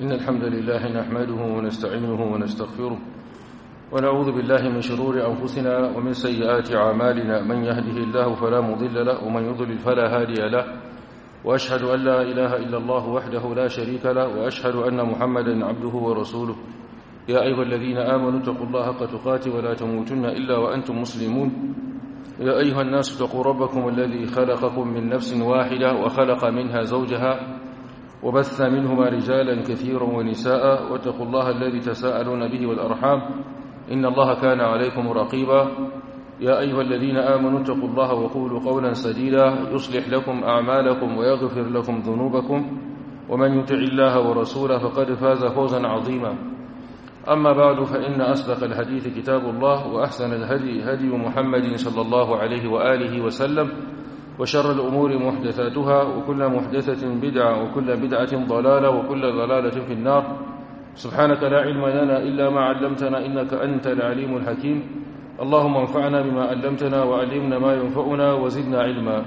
إن الحمد لله نحمده ونستعينه ونستغفره ونعوذ بالله من شرور أنفسنا ومن سيئات أعمالنا من يهده الله فلا مضل له ومن يضلل فلا هادي له وأشهد أن لا إله إلا الله وحده لا شريك له وأشهد أن محمدا عبده ورسوله يا أيها الذين آمنوا اتقوا الله حق تقاته ولا تموتن إلا وأنتم مسلمون يا أيها الناس اتقوا ربكم الذي خلقكم من نفس واحدة وخلق منها زوجها وبث منهما رجالا كثيرا ونساء واتقوا الله الذي تساءلون به والأرحام إن الله كان عليكم رقيبا يا أيها الذين آمنوا اتقوا الله وقولوا قولا سديدا يصلح لكم أعمالكم ويغفر لكم ذنوبكم ومن يطع الله ورسوله فقد فاز فوزا عظيما أما بعد فإن أصدق الحديث كتاب الله وأحسن الهدي هدي محمد صلى الله عليه وآله وسلم وشر الأمور محدثاتها وكل محدثة بدعة وكل بدعة ضلالة وكل ضلالة في النار سبحانك لا علم لنا إلا ما علمتنا إنك أنت العليم الحكيم اللهم انفعنا بما علمتنا وعلمنا ما ينفعنا وزدنا علما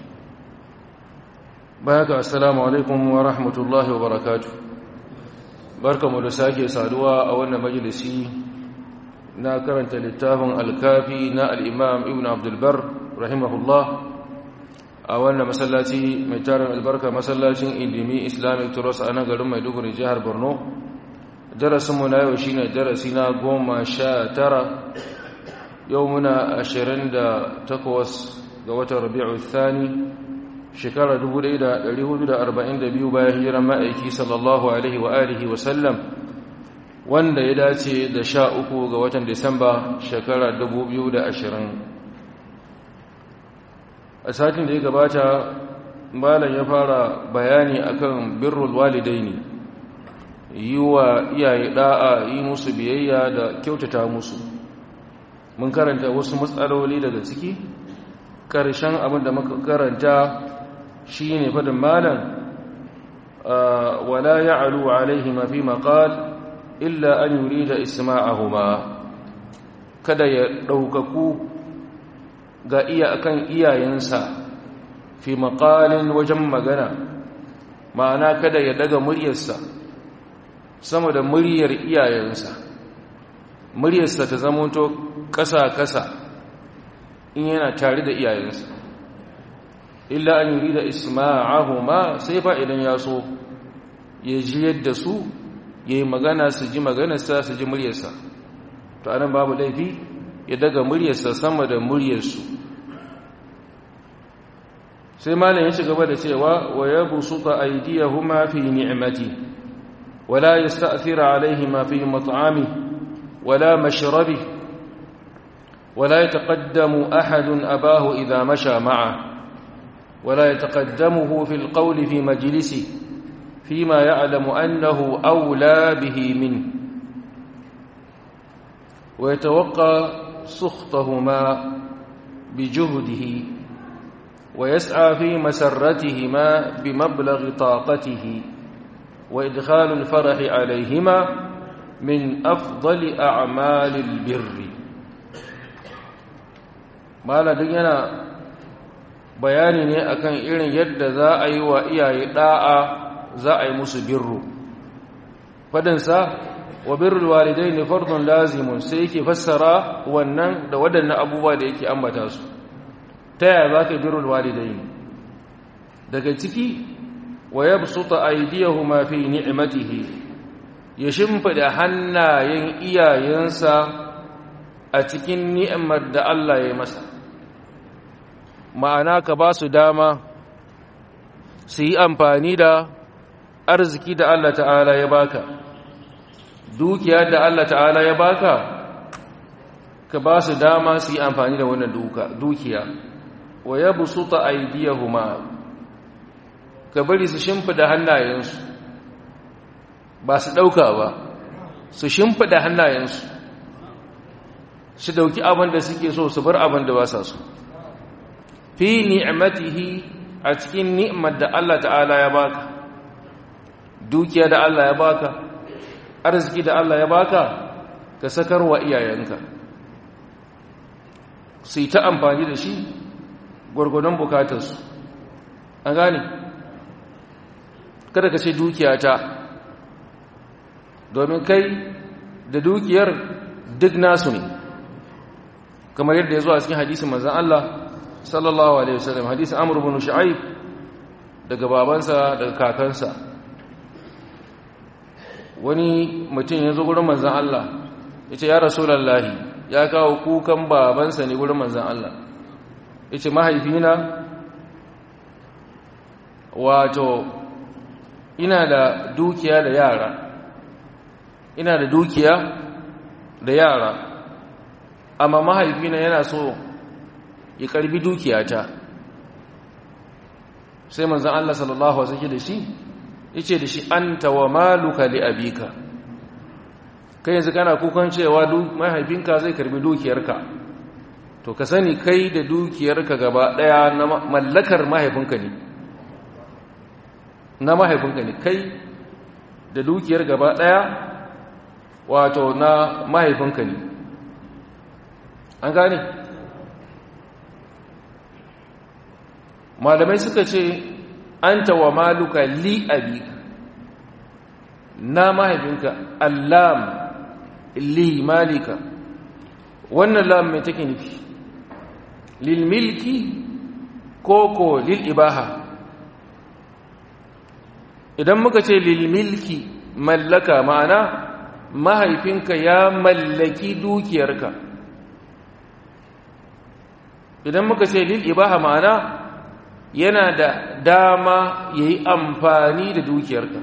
بارك السلام عليكم ورحمة الله وبركاته barkamu da sake saduwa a wannan majalisi na karanta littafin alkafi na al'imam ibn abdulbar rahimahullah a wannan masallaci mai tarin albarka masallacin indimi islamic trust a nan garin maiduguri jihar borno darasinmu na yau shine darasi na goma sha tara yau muna ashirin da takwas ga watan rabi'u thani shekara 1442 bayan hijiran ma'aiki sallallahu alaihi wa alihi wa sallam wanda ya dace da sha uku ga watan disamba shekara 2020 a satin da ya gabata malam ya fara bayani akan birrul walidaini yi wa iyaye da'a yi musu biyayya da kyautata musu mun karanta wasu matsaloli daga ciki ƙarshen abin da muka karanta shi ne fadin malam wala ya alu alaihi mafi maƙal illa an yuri da isma'ahuma kada ya ɗaukaku ga iya akan iyayensa fi maƙalin wajen magana ma'ana kada ya daga muryarsa sama da muryar iyayensa muryarsa ta zamanto ƙasa-ƙasa in yana tare da iyayensa illa an yuri da isma'ahuma sai fa idan ya so ya ji yadda su ya yi magana su ji maganarsa su ji muryarsa to anan babu laifi ya daga muryarsa sama da muryarsu sai malam ya ci gaba da cewa wa ya busuka aydiyahuma fi ni'mati wala yasta'thira alaihima fi mat'ami wala mashrabi ولا يتقدم أحد أباه إذا مشى معه ولا يتقدمه في القول في مجلسه فيما يعلم أنه أولى به منه ويتوقى سخطهما بجهده ويسعى في مسرتهما بمبلغ طاقته وإدخال الفرح عليهما من أفضل أعمال البر ما لدينا bayani ne akan irin yadda za a yi wa iyaye da'a za a yi musu birru fadansa wa birrul walidaini fardun lazimun sai yake fassara wannan da waɗannan abubuwa da yake ambata su ta yaya za ka birrul walidaini daga ciki wa yabsuta aydiyahuma fi ni'matihi ya shimfida hannayen iyayensa a cikin ni'imar da Allah ya yi masa ma'ana ka ba su dama su yi amfani da arziki da Allah ta'ala ya baka dukiya da Allah ta'ala ya baka ka ba su dama su yi amfani da wannan dukiya wa ya busuta aidiyahuma ka bari su shimfida hannayensu ba su ɗauka ba su shimfida hannayensu su ɗauki abin da suke so su bar abin da ba sa so fi ni'matihi a cikin ni'mar da Allah ta'ala ya baka dukiya da Allah ya baka arziki da Allah ya baka ka sakar wa iyayenka su yi ta amfani da shi gwargwadon bukatarsu an gane kada ka ce dukiyata domin kai da dukiyar duk nasu ne kamar yadda ya zo a cikin hadisin manzan Allah sallallahu alaihi wasallam hadisin Amr ibn Shu'aib daga babansa daga kakansa wani mutum ya zo gurin manzan Allah ya ce ya rasulallahi ya kawo kukan babansa ne gurin manzan Allah ya ce mahaifina wato ina da dukiya da yara ina da dukiya da yara amma mahaifina yana so ya karbi dukiyata sai manzan Allah sallallahu Alaihi wasallam da shi yace da shi anta wa maluka li abika kai yanzu kana kukan cewa mahaifinka zai karbi dukiyarka to ka sani kai da dukiyarka gaba daya na mallakar mahaifinka ne na mahaifinka ne kai da dukiyar gaba daya wato na mahaifinka ne an gane malamai suka ce anta wa maluka li abika na mahaifinka allam li malika wannan lam mai take nufi lil milki koko lil ibaha idan muka ce lil milki mallaka ma'ana mahaifinka ya mallaki dukiyarka idan muka ce lil ibaha ma'ana yana da dama ya yi amfani da dukiyarka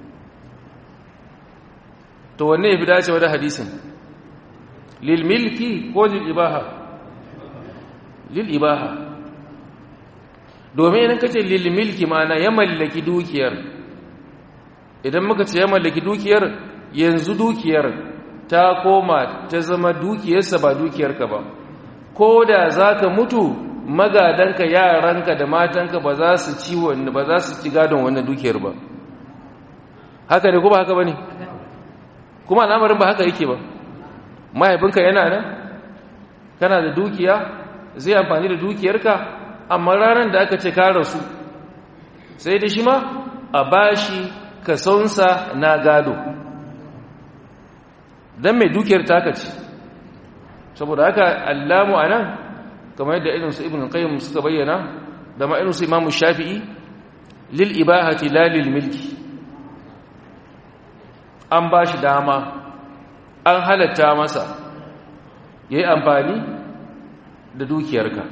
to wanne ya fi dacewa da hadisin lil milki ko lil ibaha lil ibaha domin idan kace lil milki ma'ana ya mallaki dukiyar idan muka ce ya mallaki dukiyar yanzu dukiyar ta koma ta zama dukiyarsa ba dukiyarka ba ko da za ka mutu magadanka yaranka da matanka ba za su ci wanda ba za su ci gadon wannan dukiyar ba haka ne ko ba haka ba ne kuma al'amarin ba haka yake ba mahaifinka yana nan kana da dukiya zai amfani da dukiyarka amma ranar da aka ce ka rasu sai da shi ma a bashi kasonsa na gado don mai dukiyar taka ce saboda haka allamu a nan kamar yadda irinsu ibn qayyim suka bayyana da ma irinsu imamu shafi'i lil ibahati la lil milki an ba shi dama an halatta masa ya yi amfani da dukiyarka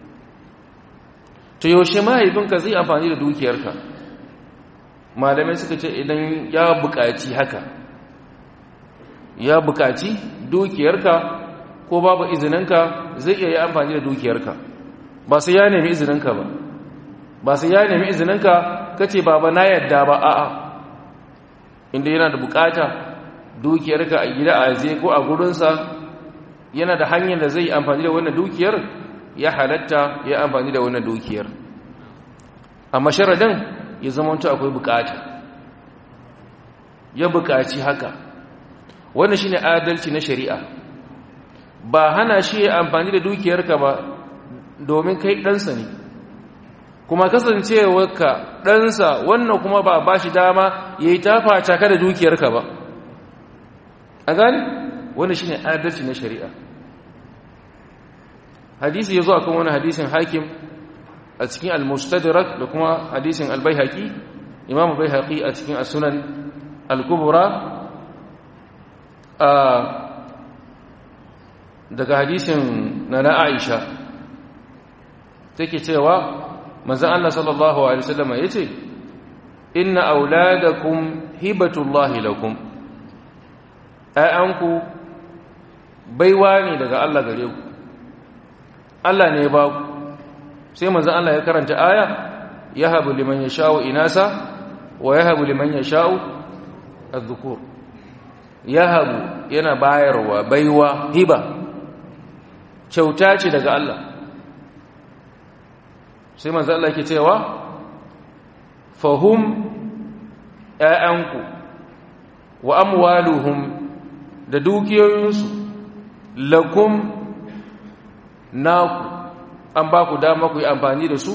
ta yaushe mahaifinka zai amfani da dukiyarka malamai suka ce idan ya buƙaci haka ya buƙaci dukiyarka ko babu izininka zai iya yi amfani da dukiyarka ba sai ya nemi izininka ba ba sai ya nemi izininka kace baba na yadda ba a'a inda yana da bukata dukiyarka a gida a zai ko a gurinsa yana da hanyar da zai yi amfani da wannan dukiyar ya halatta ya amfani da wannan dukiyar amma sharadin ya zamanto akwai bukata ya bukaci haka wannan shine adalci na shari'a ba hana shi ya amfani da dukiyarka ba domin kai ɗansa ne kuma kasancewarka ɗansa wannan kuma ba ba shi dama ya yi tafa caka da dukiyarka ba a gani wannan shine adalci na shari'a hadisi ya zo a kan wani hadisin hakim a cikin al-mustadrak da kuma hadisin al-baihaqi imam baihaqi a cikin as-sunan al-kubra daga hadisin na na Aisha take cewa manzon Allah sallallahu alaihi wasallam yace inna auladakum hibatullahi lakum ayyanku baiwa ne daga Allah gare ku Allah ne ya ba ku sai manzon Allah ya karanta aya yahabu liman yasha'u inasa wa yahabu liman yasha'u adh-dhukur yahabu yana bayarwa baiwa hiba kyauta ce daga Allah sai manzon Allah ke cewa fahum ƴaƴanku wa amwaluhum da dukiyoyinsu lakum naku an ba ku dama ku yi amfani da su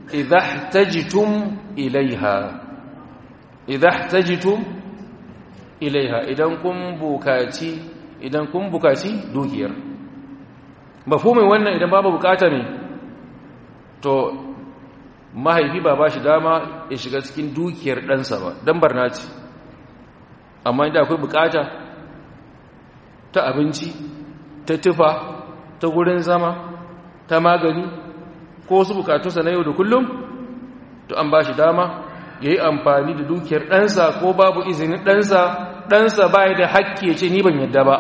idahtajitum ilaiha idahtajitum ilaiha idan kun bukaci idan kun bukaci dukiyar mafhumin wannan idan babu bukata ne to mahaifi ba ba shi dama ya shiga cikin dukiyar ɗansa ba don barna ce amma inda akwai bukata ta abinci ta tufa ta gurin zama ta magani ko wasu bukatunsa na yau da kullum to an ba shi dama ya yi amfani da dukiyar ɗansa ko babu izinin ɗansa ɗansa ba da hakki ya ce ni ban yadda ba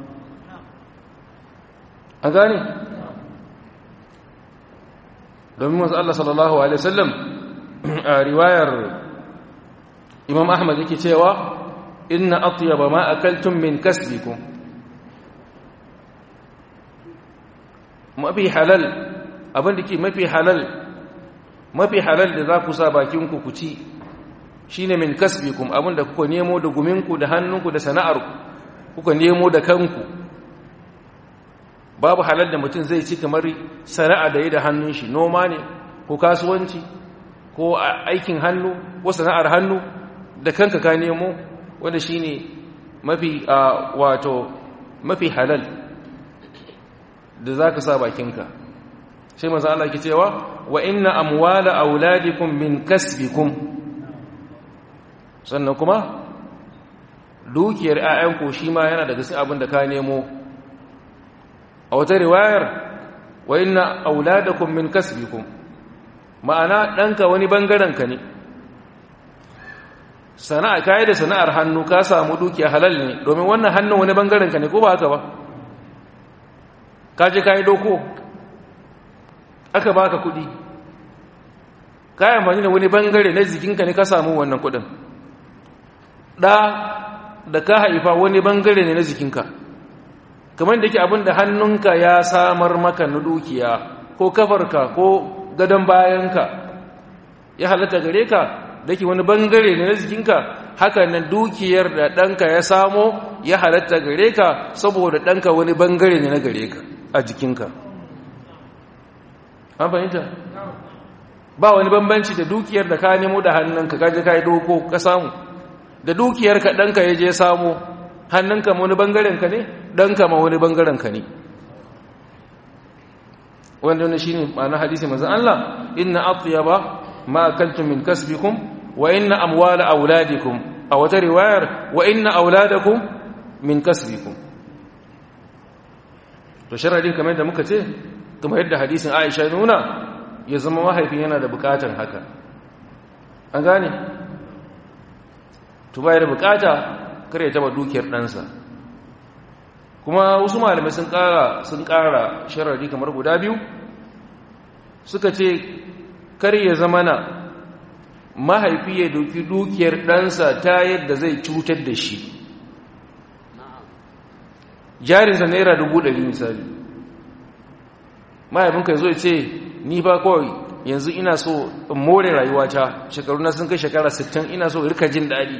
a gane domin wasu Allah sallallahu Alaihi wasallam a riwayar imam ahmad yake cewa inna atyaba ma akaltum min kasbikum mafi halal abin da ke mafi halal mafi halal da za ku sa bakinku ku ci shine min kasbikum abin da kuka nemo da guminku da hannunku da sana'arku kuka nemo da kanku babu halal da mutum zai ci kamar sana'a da yi da hannun shi noma ne ko kasuwanci ko aikin hannu ko sana'ar hannu da kanka ka nemo wanda shine mafi wato mafi halal da za ka sa bakinka sai maza Allah ke cewa wa inna amwala auladikum min kasbikum sannan kuma dukiyar 'ya'yanku shi ma yana daga cikin abin da ka nemo a wata riwayar wa inna auladakum min kasbikum ma'ana ɗanka wani ka ne sana'a kayi da sana'ar hannu ka samu dukiya halal ne domin wannan hannun wani ka ne ko ba haka ba kaje kayi doko aka baka kudi kayan amfani da wani bangare na jikinka ne ka samu wannan kudin da da ka haifa wani bangare ne na jikinka kamar da ke abin da hannunka ya samar maka na dukiya ko kafarka ko gadon bayanka ya halatta gare ka da ke wani bangare ne na jikinka haka nan dukiyar da ɗanka ya samo ya halatta gare ka saboda ɗanka wani bangare ne na gare ka a jikinka an fahimta ba wani bambanci da dukiyar da ka nemo da hannunka kaje ka yi doko ka samu da dukiyar ka ɗanka ya je samu hannunka ma wani bangarenka ne ɗanka ma wani bangarenka ne wanda wani shi ne ma'ana hadisi mazan Allah inna atyaba ma akaltum min kasbikum wa inna amwala auladikum a wata riwayar wa inna auladakum min kasbikum to sharadin kamar da muka ce kamar yadda hadisin Aisha nuna ya zama mahaifin yana da bukatan haka an gane to bayar bukata kar ya taba dukiyar ɗansa kuma wasu malamai sun ƙara sun ƙara sharadi kamar guda biyu suka ce kar ya zama na mahaifi ya doki dukiyar ɗansa ta yadda zai cutar da shi jarinsa naira dubu ɗari misali mahaifinka ya zo ce ni ba kawai yanzu ina so in more rayuwata shekaru na sun kai shekara 60 ina so rika jin daɗi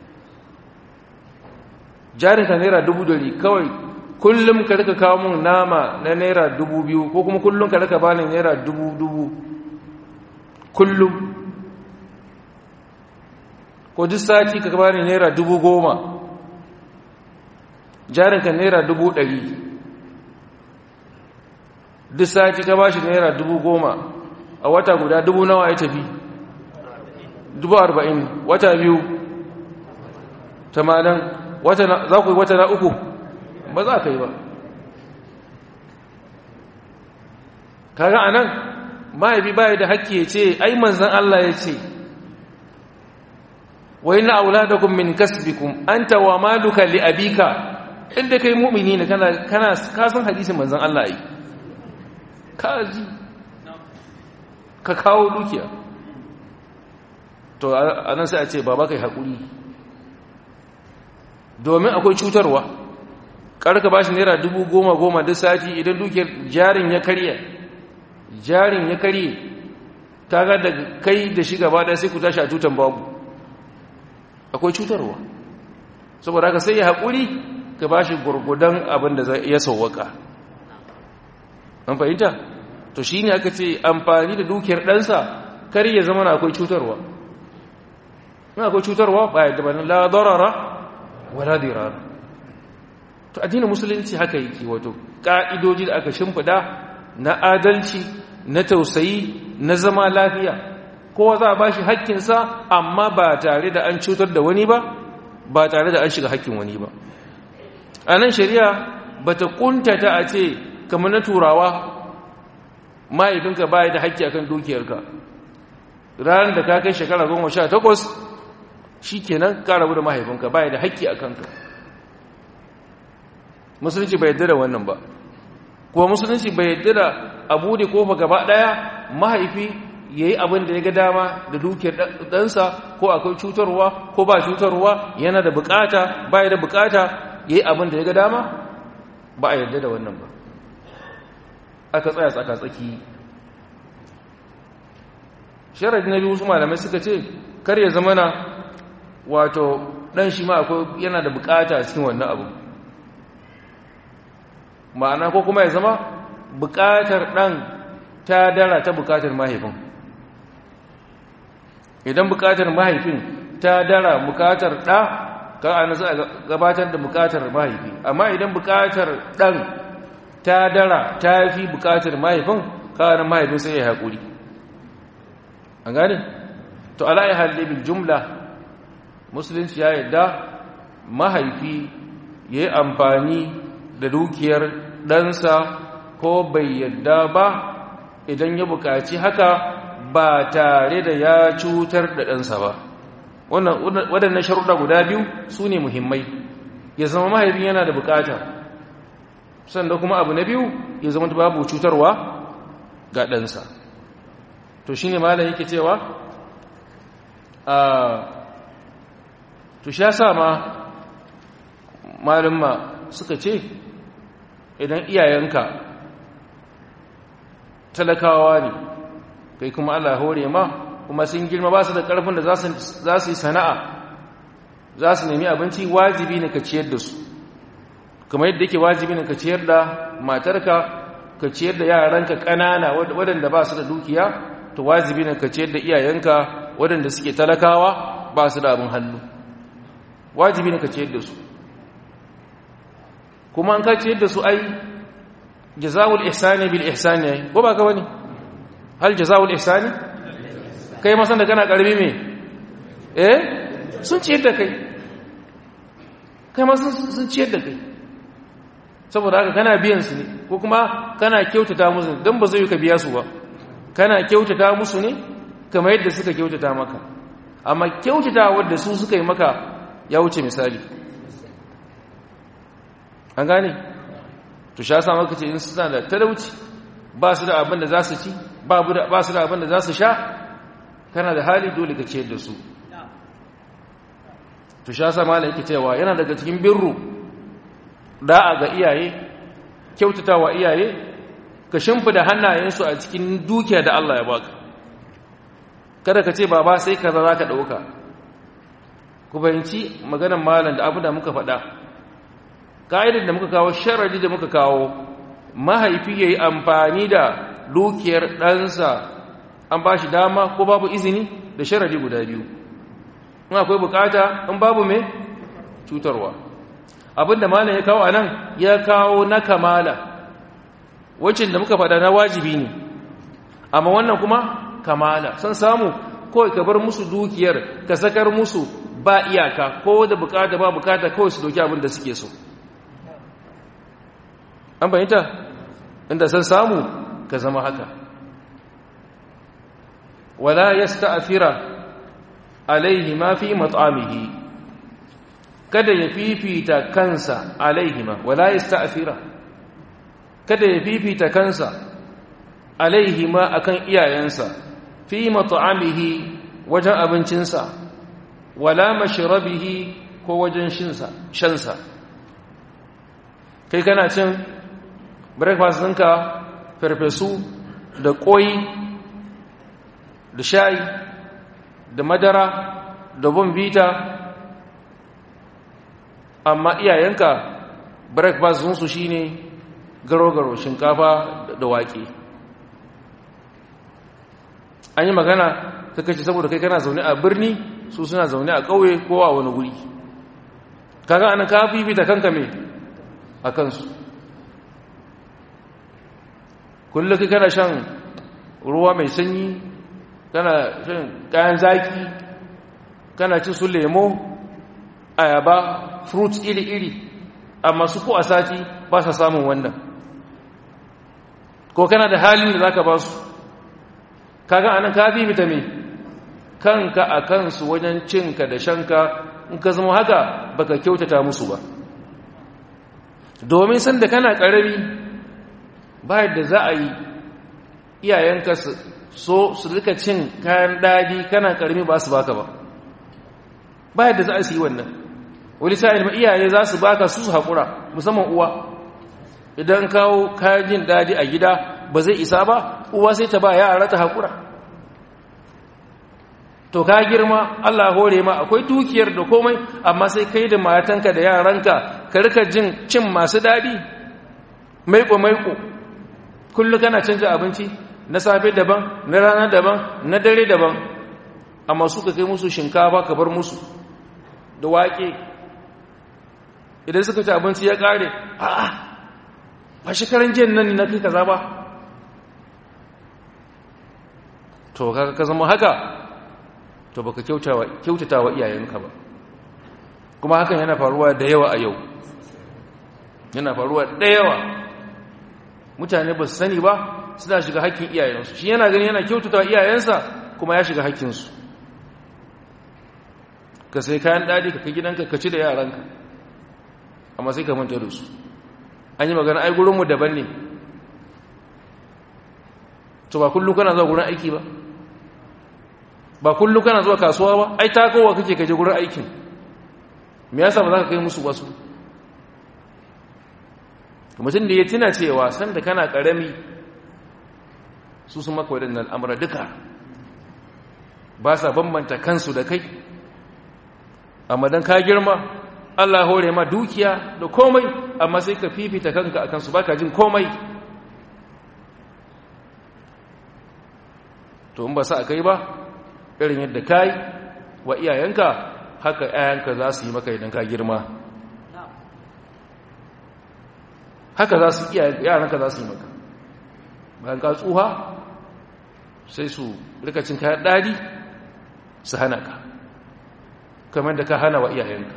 jarinka naira dubu ɗari kawai kullum ka rika kawo mun nama na naira dubu biyu ko kuma kullum ka rika bani naira dubu dubu kullum ko duk sati ka bani naira dubu goma jarinka naira dubu ɗari duk sati ka bashi naira dubu goma a wata guda dubu nawa ya tafi dubu arba'in wata biyu tamanin za ku yi wata na uku ba za ka yi ba kaga a nan mahaifi baya da haƙƙi ya ce ai manzan Allah ya ce wa ina auladakum min kasbikum anta wa maluka li abika inda kai mu'mini ne kana kana ka san hadisin manzon Allah yi ka ji ka kawo dukiya to anan sai a ce baba kai hakuri domin akwai cutarwa karka bashi naira dubu goma goma duk sati idan dukiyar jarin ya karye jarin ya karye kaga da kai da shi gaba da sai ku tashi a tutan babu akwai cutarwa saboda haka sai ya haƙuri ka ba shi gurgudan abin da ya sauwaka an fahimta to shi ne aka ce amfani da dukiyar ɗansa kar ya zama na akwai cutarwa in akwai cutarwa ba ya dabanin la darara wala dirar to addinin musulunci haka yake wato ka'idoji da aka shimfida na adalci na tausayi na zama lafiya kowa za a ba shi haƙƙinsa amma ba tare da an cutar da wani ba ba tare da an shiga haƙƙin wani ba a nan shari'a ba ta ƙuntata a ce kamar na turawa mahaifinka baya da haƙƙi akan dukiyarka ranar da ka kai shekara goma sha takwas shi kenan ka rabu da mahaifinka baya da haƙƙi a kanka musulunci bai yadda da wannan ba kuma musulunci bai yadda da abu da kofa gaba ɗaya mahaifi ya yi abin da ya ga dama da dukiyar ɗansa ko akwai cutarwa ko ba cutarwa yana da bukata baya da bukata ya yi abin da ya ga dama ba a yarda da wannan ba aka tsaya tsaka-tsaki sharadi na biyu su malamai suka ce kar ya zama na wato ɗan shi ma akwai yana da bukata a cikin wannan abu ma'ana ko kuma ya zama bukatar ɗan ta dara ta bukatar mahaifin idan bukatar mahaifin ta dara bukatar ɗa kan ana za a gabatar da bukatar mahaifi amma idan bukatar ɗan ta dara ta fi bukatar mahaifin kawanan mahaifin sai ya haƙuri an gane? to ala'i halibin jumla musulunci ya yadda mahaifi ya yi amfani da dukiyar ɗansa ko bai yadda ba idan ya bukaci haka ba tare da ya cutar da ɗansa ba waɗannan sharuɗa guda biyu su ne muhimmai ya zama mahaifin yana da bukata sannan kuma abu na biyu ya zama babu cutarwa ga ɗansa to shi ne malam yake cewa a to sha sa ma malumma suka ce idan iyayenka talakawa ne kai kuma Allah hore ma kuma sun girma ba su da ƙarfin da za su yi sana'a za su nemi abinci wajibi ne ka ciyar da su kuma yadda yake wajibi ne ka ciyar da matarka ka ciyar da yaranka ƙanana waɗanda ba su da dukiya to wajibi ne ka ciyar da iyayenka waɗanda suke talakawa ba su da abin hannu wajibi ne ka ciyar da su kuma an ka ciyar da su ai jazawul ihsani bil ihsani ko ba ka wani hal jazawul ihsani kai masan da kana karbi me eh sun ciyar da kai kai masan sun ciyar da kai saboda haka kana biyan su ne ko kuma kana kyautata musu dan ba zai ka biya su ba kana kyautata musu ne kamar yadda suka kyautata maka amma kyautata wanda su suka yi maka ya wuce misali an gane to sha sa maka ce in suna da talauci ba su da abin da za su ci ba su da abin da za su sha kana da hali dole ka ciyar da su to sha sa mala yake cewa yana daga cikin birru da'a ga iyaye kyautata wa iyaye ka shimfida hannayensu a cikin dukiya da Allah ya baka kada ka ce baba sai kaza za ka ɗauka ku bayanci maganar malam da abu da muka faɗa ka'idar da muka kawo sharadi da muka kawo mahaifi ya yi amfani da dukiyar ɗansa an ba shi dama ko babu izini da sharadi guda biyu in akwai bukata in babu mai cutarwa abinda malam ya kawo a nan ya kawo na kamala wacin da muka faɗa na wajibi ne amma wannan kuma kamala san samu kawai ka bar musu dukiyar ka sakar musu ba iyaka ko da bukata ba bukata kawai su doki abin da suke so an bayyanta inda san samu ka zama haka wala yasta'thira alaihi ma fi mat'amihi kada ya fifita kansa alaihi ma wala yasta'thira kada ya fifita kansa alaihi ma akan iyayensa fi mat'amihi wajen abincinsa wala mashrabihi ko wajen shansa kai kana cin breakfast ɗinka farfesu da ƙoyi da shayi da madara da bombita amma iyayenka breakfast ɗinsu shi ne garo-garo shinkafa da waƙe an yi magana ta kace saboda kai kana zaune a birni su suna zaune a ƙauye ko a wani guri kaga anan ka fifita kanka me a kansu kullum ka kana shan ruwa mai sanyi kana shan kayan zaki kana ci su lemo ayaba fruits iri-iri amma su ko a sati ba sa samun wannan ko kana da halin da za ka ba su kaga anan ka fifita me kanka a kansu wajen cinka da shanka in ka zama haka baka kyautata musu ba domin sanda kana ƙarami ba yadda za a yi iyayenka so su rika cin kayan daɗi kana ƙarami ba su baka ba ba yadda za a yi wannan wani sa'il ma iyaye za su baka su su haƙura musamman uwa idan kawo kayan jin daɗi a gida ba zai isa ba uwa sai ta ba yara ta haƙura to ka girma Allah hore ma akwai dukiyar da komai amma sai kai da matanka da yaranka ka rika jin cin masu daɗi maiko maiko kullu kana canja abinci na safe daban na rana daban na dare daban amma suka kai musu shinkafa ka bar musu da wake idan suka ci abinci ya kare a'a ba shekaran jiyan nan na kai kaza ba to kaga ka zama haka to baka kyautata wa iyayenka ba kuma hakan yana faruwa da yawa a yau yana faruwa da yawa mutane ba su sani ba suna shiga hakkin iyayensu shi yana gani yana kyautata wa iyayensa kuma ya shiga hakkinsu ka sai kayan ɗadi ka kai gidanka ka ci da yaranka amma sai ka manta da su an yi magana ai gurinmu daban ne to ba kullum kana zuwa gurin aiki ba ba kullum kana zuwa kasuwa ba ai takowa kake kaje gurin aikin me yasa ba za ka kai musu wasu mutum da ya tuna cewa sanda kana karami su su maka waɗannan al'amura duka ba sa bambanta kansu da kai amma don ka girma Allah hore ma dukiya da komai amma sai ka fifita kanka a kansu baka jin komai to in ba sa a kai ba irin yadda kai wa iyayenka haka iyayenka za su yi maka idan ka girma haka za su yaranka za su yi maka bayan ka tsuha sai su rikacin kayan ɗari su hana ka kamar da ka hana wa iyayenka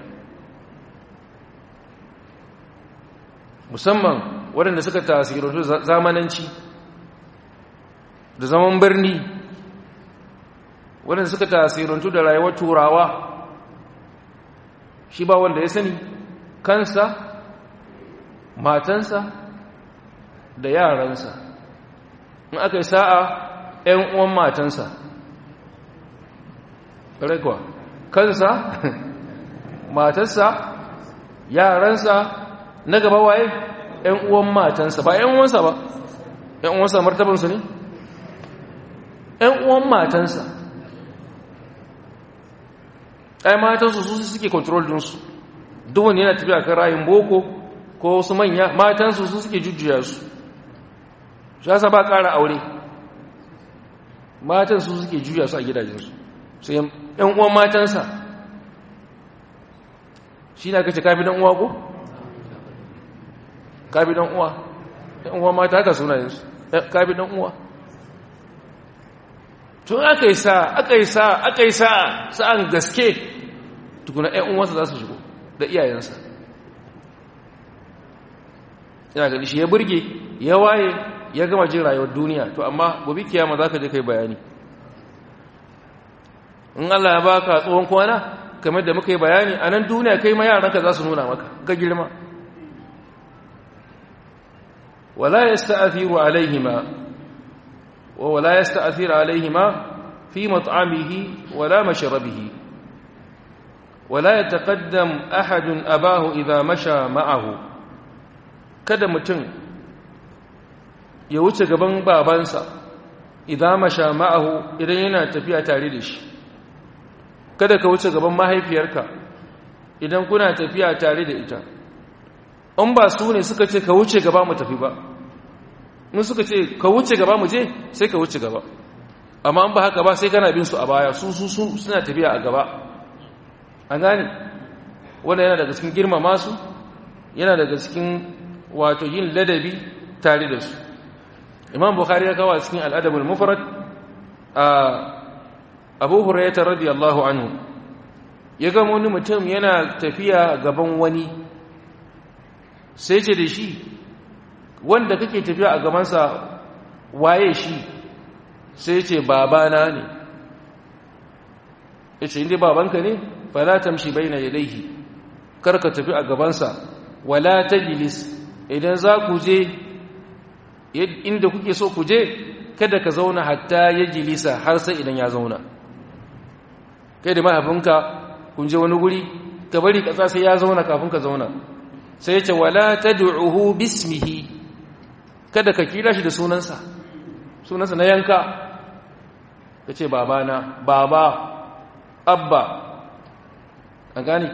musamman waɗanda suka tasirantu zamananci da zaman birni waɗanda suka tasirantu da rayuwar turawa shi ba wanda ya sani kansa matansa da yaransa in aka yi sa'a ‘yan uwan matansa ƙarai kansa matarsa yaransa na gaba waye ‘yan uwan matansa ba ‘yan uwansa ba ‘yan uwansa martabansu ne ‘yan uwan matansa ai matansu su suke control dinsu duk wani yana tafiya kan rayin boko ko wasu manya matansu su suke jujjuya su shi yasa ba ƙara aure matan su suke juya su a gidajensu sai ‘yan uwan matansa shi na kace kafi dan uwa ko? kafi dan uwa ‘yan uwan mata haka sunayensu kafi dan uwa tun aka yi sa aka yi sa aka yi sa sa'an gaske tukuna ‘yan uwansa za su shigo da iyayensa yana gani shi ya burge ya waye ya gama jin rayuwar duniya to amma gobe kiyama za ka je kai bayani in Allah ya baka tsohon kwana kamar da muka yi bayani a nan duniya kai ma yaranka za su nuna maka ga girma wala yasta'thiru alaihima wa wala yasta'thiru alaihima fi mat'amihi wala mashrabihi wala yataqaddam ahadun abahu idha masha ma'ahu kada mutum ya wuce gaban babansa idan masha ma'ahu idan yana tafiya tare da shi kada ka wuce gaban mahaifiyarka idan kuna tafiya tare da ita in ba su ne suka ce ka wuce gaba mu tafi ba in suka ce ka wuce gaba mu je sai ka wuce gaba amma in ba haka ba sai kana bin su a baya su su suna tafiya a gaba an gane wanda yana daga cikin girmama su yana daga cikin wato yin ladabi tare da su imam bukhari ya kawo a cikin al'adabul mufrad a abu hurairah radiyallahu anhu ya ga wani mutum yana tafiya gaban wani sai ce da shi wanda kake tafiya a gabansa waye shi sai ce babana ne ya ce inda babanka ne fala tamshi baina yadayhi karka tafi a gabansa wala tajlis idan za ku je inda kuke so ku je kada ka zauna hatta ya jilisa har sai idan ya zauna kai da mahaifinka kun je wani guri ka bari kasa sai ya zauna kafin ka zauna sai ce wala tad'uhu bismihi kada ka kira shi da sunansa sunansa na yanka kace babana baba abba an gani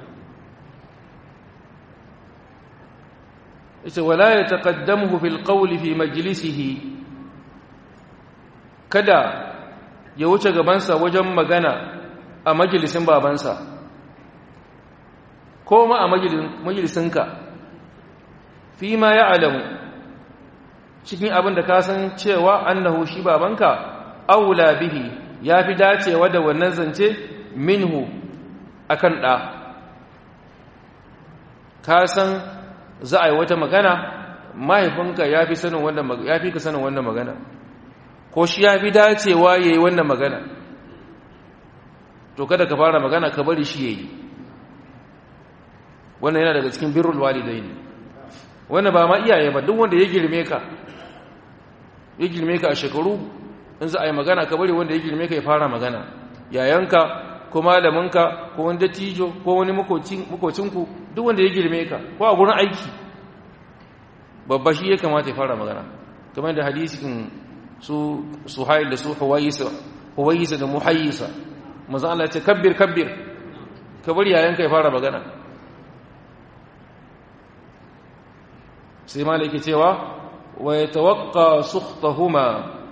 yace wala yataqaddamuhu fil qawli fi majlisihi kada ya wuce gabansa wajen magana a majalisin babansa ko ma a majalisinka fi ma ya alamu cikin abin da ka san cewa annahu shi babanka aula bihi ya fi dacewa da wannan zance minhu akan ɗa ka san za a yi wata magana mahaifinka ya fi sanin wannan ya fi ka sanin wannan magana ko shi ya fi dacewa ya yi wannan magana to kada ka fara magana ka bari shi ya yi wannan yana daga cikin birrul walidai ne wannan ba ma iyaye ba duk wanda ya girme ka ya girme ka a shekaru in za a yi magana ka bari wanda ya girme ka ya fara magana yayanka ko malaminka ko wani dattijo ko wani makocinku duk wanda ya girme ka ko a gurin aiki babba shi ya kamata ya fara magana kamar da hadisin su suhail da su huwayisa da muhayyisa maza Allah ya ce kabbir kabbir ka bari yayanka ya fara magana sai malaki cewa wa yatawaqqa sukhtahuma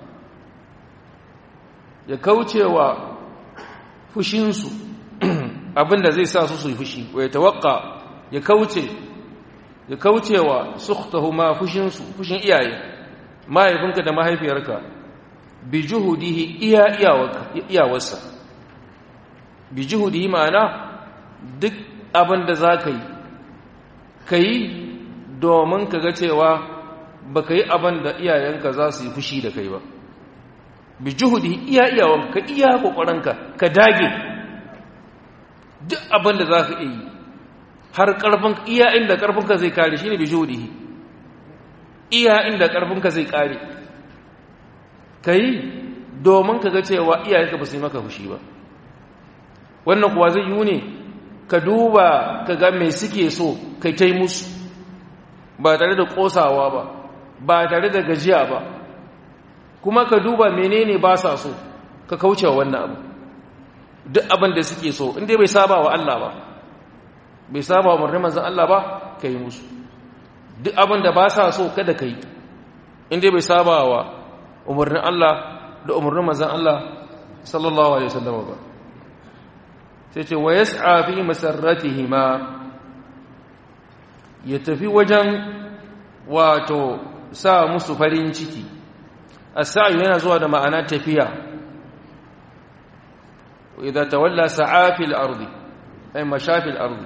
ya kaucewa fushinsu abinda zai sa su su yi fushi wa ya tawakka ya kauce ya kaucewa sukhtahuma fushinsu fushin iyaye mahaifinka da mahaifiyarka bi juhudihi iya iyawarsa bi juhudihi ma'ana duk abinda za ka yi ka yi domin ka ga cewa ba ka yi abinda iyayenka za su yi fushi da kai ba bi juhudi iya iyawan ka iya kokarinka ka dage duk abin da za ka iya yi har karfin iya inda karfinka zai kare shine bi juhudi iya inda karfinka zai kare kai domin ka ga cewa iyayenka ba su yi maka fushi ba wannan kuwa zai yi ne ka duba ka ga mai suke so kai tai musu ba tare da kosawa ba ba tare da gajiya ba kuma ka duba menene ba sa so ka kauce wannan abu duk abin da suke so inda bai saba wa Allah ba bai saba wa murnin manzon Allah ba ka yi musu duk abin da ba sa so kada ka yi inda bai saba wa umarnin Allah da umarnin manzon Allah sallallahu alaihi wasallam ba sai ce wa yas'a fi masarratihima ya tafi wajen wato sa musu farin ciki السعي هنا زود معنى تفيا وإذا تولى سعى في الأرض أي مشى في الأرض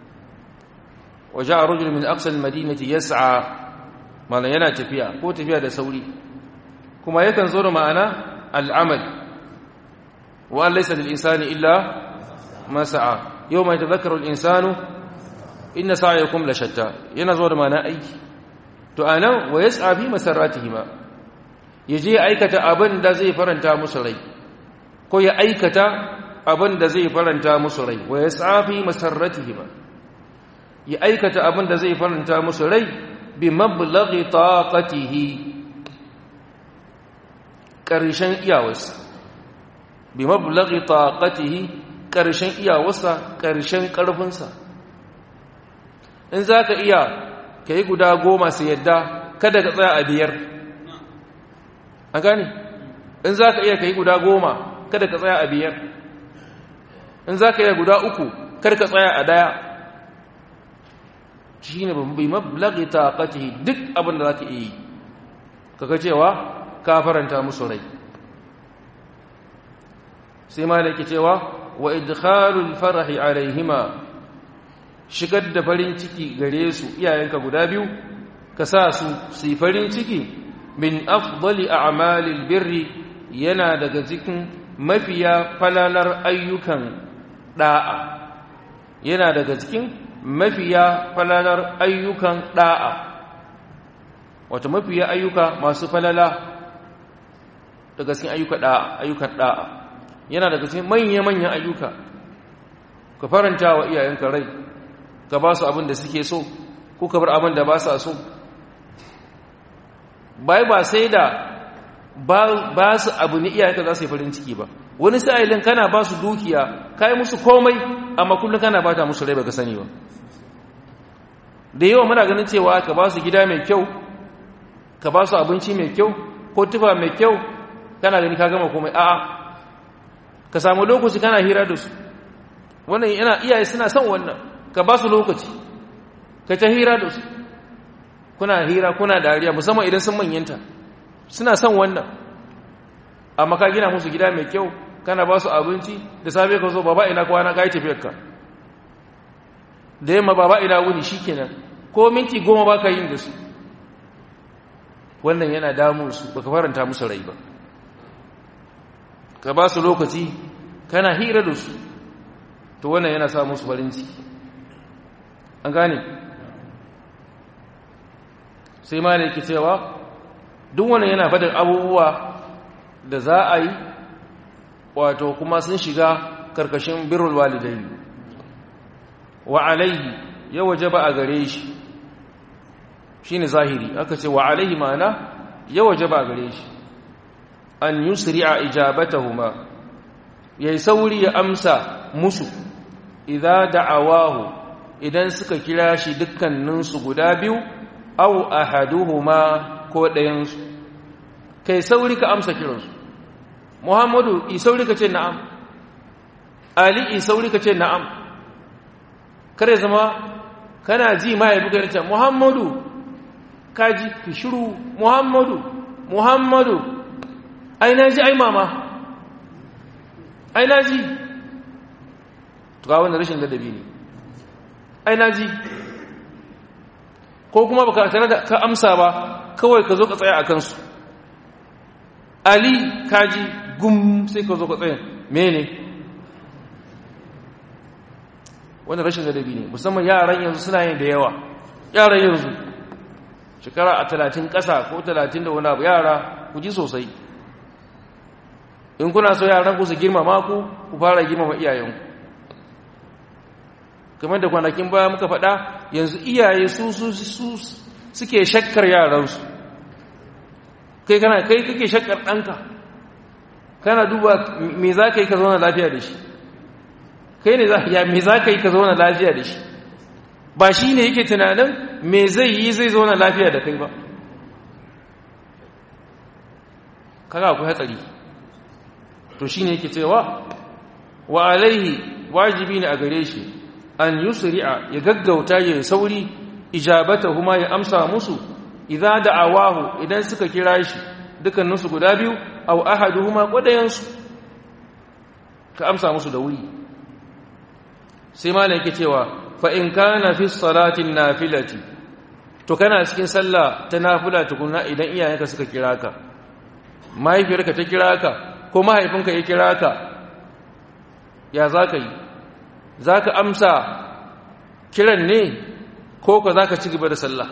وجاء رجل من أقصى المدينة يسعى ما لا ينا تفيا هو تفيا ده سوري كما يكن زور معنى العمل وأن ليس للإنسان إلا ما سعى يوم يتذكر الإنسان إن سعيكم لشتى ينزور معنى أي تؤانا ويسعى في مسراتهما ya je aikata abin da zai faranta musu rai ko ya aikata abin da zai faranta musu rai wa ya tsafi masarratihima ya aikata abin da zai faranta musu rai bi mablaghi taqatihi karshen iyawarsa bi mablaghi taqatihi karshen iyawarsa karshen karfinsa in zaka iya kai guda goma sai yadda kada ka tsaya a biyar a gani in za ka iya ka yi guda goma kada ka tsaya a biyar in za ka iya guda uku kar ka tsaya a daya shi ne bi mablagi taqatihi duk abin da zaka yi kaga cewa ka faranta musu rai sai ma yake cewa wa idkhalul farahi alaihima shigar da farin ciki gare su iyayenka guda biyu ka sa su su yi farin ciki min afdali a'malil birri yana daga cikin mafiya falalar ayyukan da'a yana daga cikin mafiya falalar ayyukan da'a wato mafiya ayyuka masu falala daga cikin ayyuka da'a ayyukan da'a yana daga cikin manya-manyan ayyuka ka faranta wa iyayenka rai ka ba su abin da suke so ko ka bar abin da ba sa so bai ba sai da ba su abu ne iyayenka za su yi farin ciki ba wani sa'ilin kana ba su dukiya ka yi musu komai amma kullum kana ba ta musu rai ba ka sani ba da yawa muna ganin cewa ka ba su gida mai kyau ka ba su abinci mai kyau ko tufa mai kyau kana gani ka gama komai a'a ka samu lokaci kana hira da su wannan yana iyaye suna son wannan ka ba su lokaci ka ta hira da su kuna hira kuna dariya musamman idan sun manyanta suna son wannan amma ka gina musu gida mai kyau kana ba su abinci da safe ka zo baba ina kwana ka yi tafiyarka da yamma baba ina wuni shi kenan ko minti goma ba ka yin da su wannan yana damun su baka faranta musu rai ba ka ba su lokaci kana hira da su to wannan yana sa musu farin ciki an gane sai ma da yake cewa duk wannan yana fadar abubuwa da za a yi wato kuma sun shiga karkashin birrul walidai wa alaihi ya wajaba a gare shi shine zahiri aka ce wa alaihi ma'ana ya wajaba a gare shi an yusri'a ijabatahuma yayi sauri ya amsa musu idza da'awahu idan suka kira shi dukkaninsu guda biyu aw ahaduhuma ko ɗayansu kai sauri ka amsa kiransu muhammadu i sauri ka ce na'am ali i sauri ka ce na'am kare zama kana ji ma ya buga ce muhammadu kaji ki shiru muhammadu muhammadu ai na ji ai mama ai na ji ga wannan rashin ladabi ne ai na ji ko kuma baka tare da ka amsa ba kawai ka zo ka tsaya a kansu ali kaji gum sai ka zo ka tsaya mene wannan rashin ladabi ne musamman yaran yanzu suna yin da yawa yaran yanzu shekara a talatin ƙasa ko talatin da wani abu yara ku ji sosai in kuna so yaran ku su girmama ku ku fara girmama iyayenku kamar da kwanakin baya muka faɗa yanzu iyaye su su su suke shakkar yaransu kai kana kai kake shakkar ɗanka kana duba me za ka yi ka zauna lafiya da shi kai ne ya me za ka yi ka zauna lafiya da shi ba shi ne yake tunanin me zai yi zai zauna lafiya da kai ba kaga akwai hatsari to shi ne yake cewa wa alaihi wajibi ne a gare shi an yusri'a ya gaggauta ya sauri ijabatahuma ya amsa musu idza da'awahu idan suka kira shi dukkaninsu guda biyu aw ahaduhuma qadayansu ka amsa musu da wuri sai malam yake cewa fa in kana fi salatin nafilati to kana cikin sallah ta nafila tukunna idan iyayenka suka kira ka mahaifiyarka ta kira ka ko mahaifinka ya kira ka ya za ka yi za ka amsa kiran ne ko ka za ka ci gaba da sallah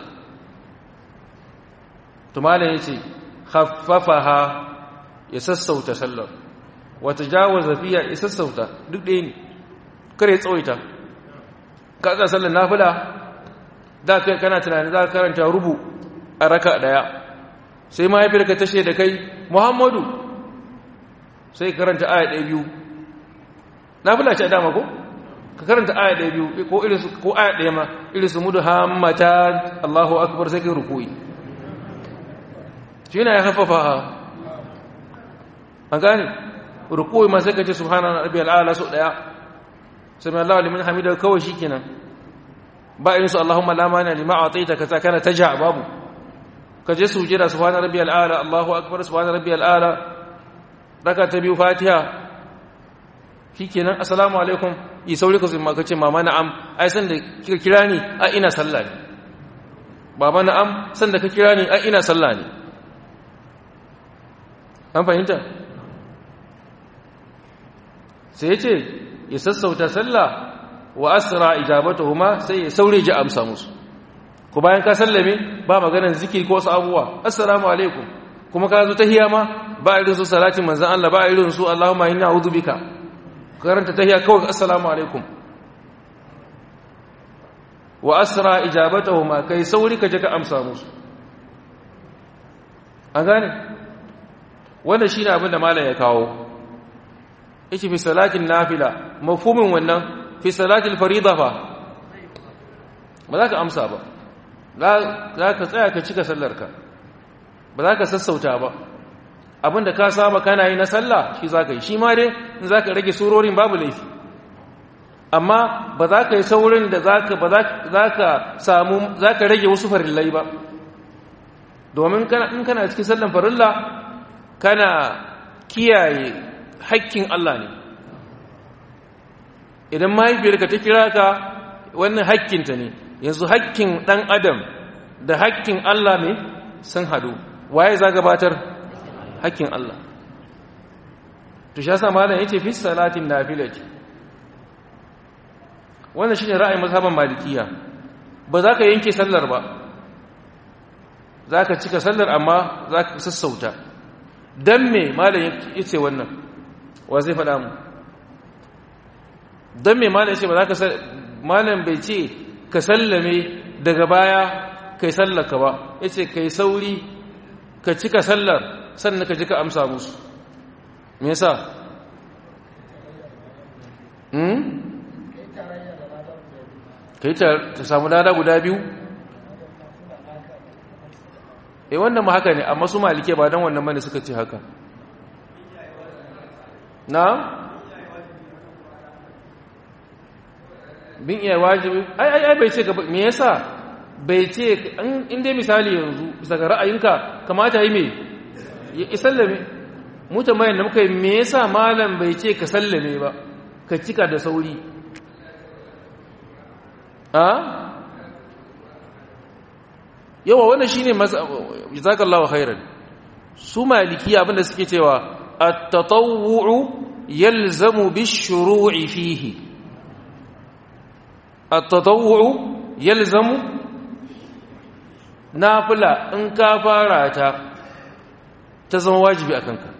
tumalin ya ce haffafaha ya sassauta sallar wata jawaza fiya ya sassauta duk ɗaya ne kare tsawaita ka tsaya sallar nafila da kai kana tunani za ka karanta rubu a raka ɗaya sai mahaifiyarka tashe da kai muhammadu sai karanta aya ɗaya biyu nafila ce a dama ko? ka karanta aya ɗaya biyu ko irinsu ko aya ɗaya ma irinsu mudu hammata Allahu akbar sai kai rukuyi shi na ya haifafa a gane rukuyi ma sai ka ce subhana rabbi al'ala so ɗaya sami Allah limin hamida kawai shi kenan ba irin su Allahumma la mani lima a'taita kaza kana taja babu ka je sujada subhana rabbiyal a'la Allahu akbar subhana rabbiyal a'la raka ta biyu fatiha shikenan assalamu alaikum yi sauri ka zuma kace mama na'am ai san da kika kira ni a ina sallah ne baba na'am san da ka kira ni a ina sallah ne an fahimta sai ya ce ya sassauta sallah wa asra ijabatuhuma sai ya saure ji amsa musu ku bayan ka sallame ba maganar zikiri ko wasu abubuwa assalamu alaikum kuma ka zo tahiyya ma ba irin su salatin manzon Allah ba irin su Allahumma inna a'udhu bika karanta tahiyya kawai assalamu alaikum wa asra ijabatuhuma kai sauri ka je ka amsa musu an gane wannan shine abin da malam ya kawo yake fi salatin nafila mafhumin wannan fi salatil farida fa ba za ka amsa ba za ka tsaya ka cika sallarka ba za ka sassauta ba abinda ka saba kana yi na sallah shi za ka yi shi ma dai in za ka rage surorin babu laifi amma ba za ka yi saurin da za ka samu za ka rage wasu farillai ba domin in kana cikin sallan farilla kana kiyaye hakkin Allah ne idan mahaifiyarka ta kira ka wannan hakkinta ne yanzu hakkin ɗan adam da hakkin Allah ne sun hadu waye za gabatar hakkin Allah to sha sa malam yace fi salatin nafilati wannan shine ra'ayin mazhaban malikiya ba za ka yanke sallar ba za ka cika sallar amma za ka sassauta dan me malam yace wannan wa zai faɗa mu dan me malam yace ba za ka malam bai ce ka sallame daga baya kai sallaka ba yace kai sauri ka cika sallar sannan ka ji ka amsa musu me yasa hmm kai ta samu lada guda biyu eh wannan ma haka ne amma su malike ba dan wannan bane suka ce haka na bin iya wajibi ai ai ai bai ce ka me yasa bai ce in dai misali yanzu bisa ga ra'ayinka kamata yi me ya sallame mu tambayar da muka yi me yasa malam bai ce ka sallame ba ka cika da sauri a yawa wannan shine jazakallahu khairan su maliki abinda suke cewa at-tatawwu yalzamu bish-shuru'i fihi at-tatawwu yalzamu nafila in ka fara ta ta zama wajibi akan ka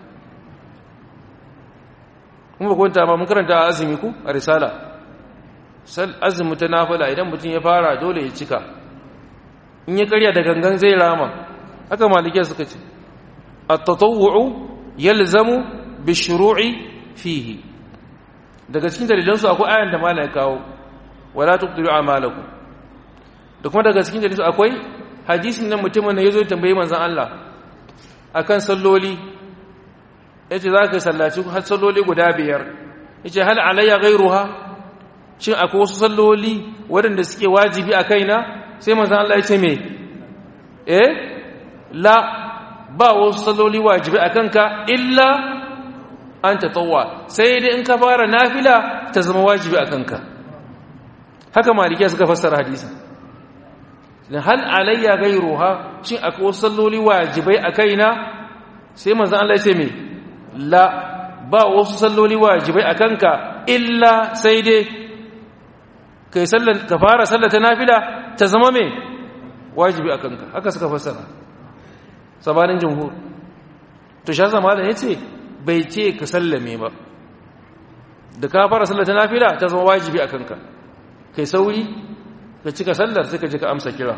kuma kwanta ba mun karanta azumi ku a risala azumi ta nafila idan mutum ya fara dole ya cika in ya karya da gangan zai rama haka malikiyar suka ce at-tatawwu yalzamu bi-shuru'i fihi daga cikin dalilan su akwai ayan da malai kawo wala tuqdiru a'malakum da kuma daga cikin dalilan su akwai hadisin nan mutumin da yazo tambayi manzon Allah akan salloli yace zaka sallaci har salloli guda biyar yace hal alayya ghayruha shin akwai wasu salloli waɗanda suke wajibi a kaina sai manzan Allah ya ce me eh la ba wasu salloli wajibi a kanka illa an tatawwa sai dai in ka fara nafila ta zama wajibi a kanka haka malikiya suka fassara hadisi hal alayya ghayruha shin akwai wasu salloli wajibai a kaina sai manzan Allah ya ce me la ba wasu salloli wajibai a kanka illa sai dai kai sallan ka fara sallata nafila ta zama me wajibi a kanka haka suka fassara sabanin jumhur to sha zama da yace bai ce ka sallame ba da ka fara sallata nafila ta zama wajibi a kanka kai sauri ka cika sallar sai ka ji ka amsa kira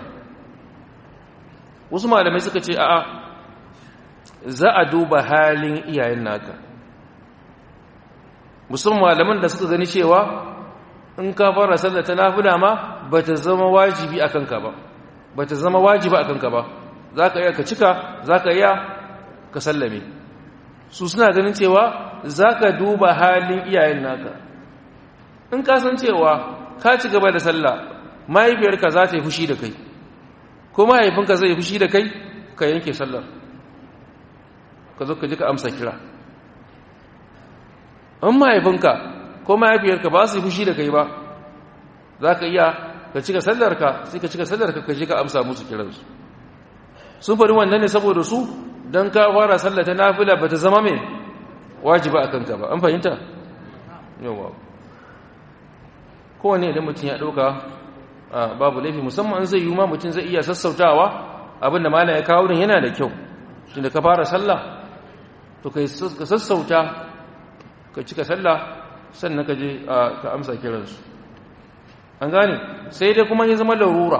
wasu malamai suka ce a'a za a duba halin iyayen naka musamman malaman da suka gani cewa in ka fara sallar ta nafila ma ba ta zama wajibi a kanka ba ba ta zama wajiba a kanka ba za ka iya ka cika za ka iya ka sallame su suna ganin cewa za ka duba halin iyayen naka in ka san cewa ka ci gaba da sallah mahaifiyarka za ta yi fushi da kai ko mahaifinka zai yi fushi da kai ka yanke sallar ka zo ka ji ka amsa kira in mahaifinka ko mahaifiyarka ba su yi fushi da kai ba za ka iya ka cika sallarka sai ka cika sallarka ka ji ka amsa musu kiransu sun faɗi wannan ne saboda su don ka fara sallata nafila ba ta zama mai wajiba a kanka ba an fahimta yawa kowane idan mutum ya ɗauka babu laifi musamman zai yi ma mutum zai iya sassautawa abinda mala ya kawo din yana da kyau tunda ka fara sallah to ka sassauta ka cika sallah sannan ka je ka amsa kiransu an gane sai dai kuma ya zama larura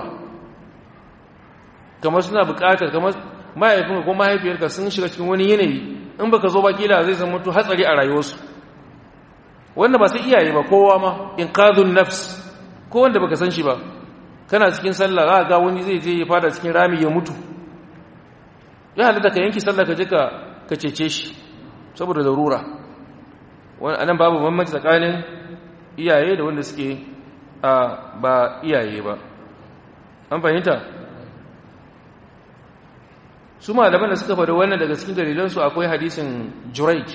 kamar suna bukatar kamar mahaifinka ko mahaifiyarka sun shiga cikin wani yanayi in baka zo ba kila zai zama to hatsari a rayuwarsu wanda ba sai iyaye ba kowa ma in qadun nafs ko wanda baka san shi ba kana cikin sallah za ga wani zai je ya fada cikin rami ya mutu ya halatta ka yanki sallah ka je ka ka cece shi saboda larura wannan anan babu bambanci tsakanin iyaye da wanda suke a ba iyaye ba an fahimta su malaman da suka faɗi wannan daga cikin dalilansu akwai hadisin juraij